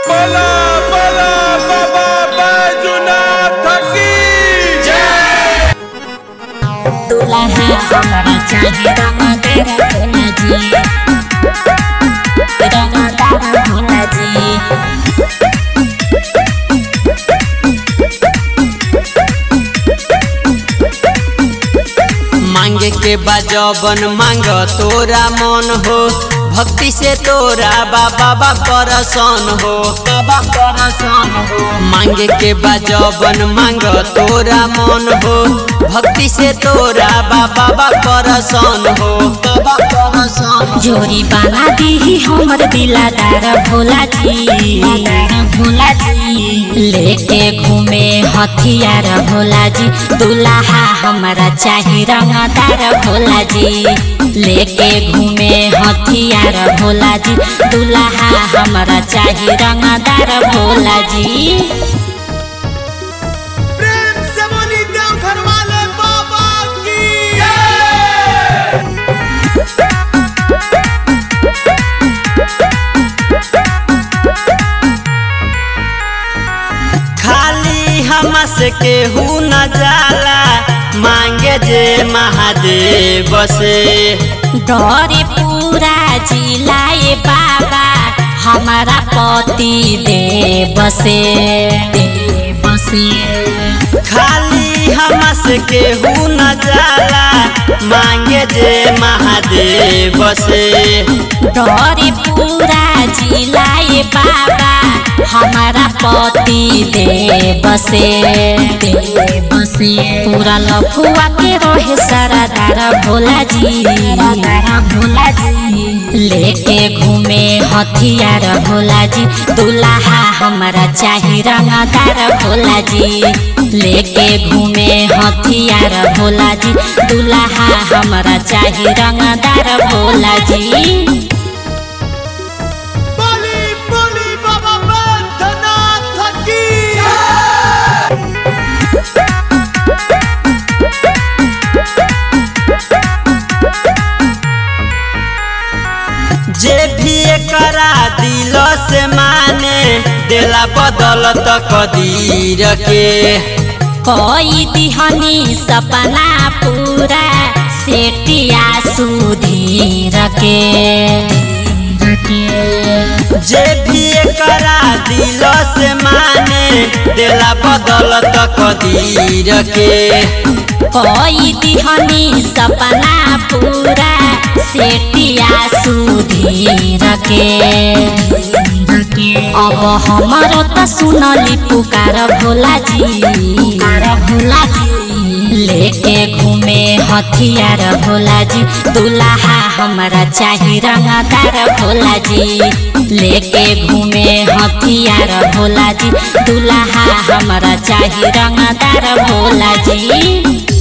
बोला बोला बाबा बैजुनाथ की जय दुल्हा हमारा चाहे रंगदार भोला जी रंगदार भोला जी मांगे के बजबन मांग तोरा मन हो भक्ति से तोरा बाबा बा परसन हो बाबा परसन हो मांगे के बजबन मांग तोरा मन हो भक्ति से तोरा बाबा बा परसन हो बाबा परसन जोरी बना दी हमर दिलादार भोला जी भोला जी लेके घूमे हथियार भोला जी दुल्हा हमारा चाही रंगदार भोला जी लेके घूमे हथियार भोला जी दुल्हा हमारा चाही रंगदार भोला जी प्रेम से बोली देवघर वाले बाबा की जय खाली हमस के हु न जाला मांगे जे महादेव से डरे पूरा जिलाए बाबा हमारा पति देव से देव से खाली हमस के हु न जाला मांगे जे महादेव से डरे पूरा जिलाए बाबा हमारा पति देव से देव से पूरा लफुआ के रहे सरदार भोला जी भोला जी लेके घूमे हथियार भोला जी दुल्हा हमारा चाही रंगदार भोला जी लेके घूमे हथियार भोला जी दुल्हा हमारा चाही रंगदार भोला जी बोली बोली बाबा बैद्यनाथ की जय जे भी करा दिल से माने देला बदल कदीर के कोई दिहनी सपना पूरा सेटिया सुधीर के जे भी करा दिल से माने देला बदल कदीर के कोई दिहनी सपना पूरा सेटिया सुधीर के अब हमारो त सुनली पुकार भोला जी भोला जी लेके घूमे हथियार भोला जी दुल्हा हमारा चाही रंगदार भोला जी लेके घूमे हथियार भोला जी दुल्हा हमारा चाही रंगदार भोला जी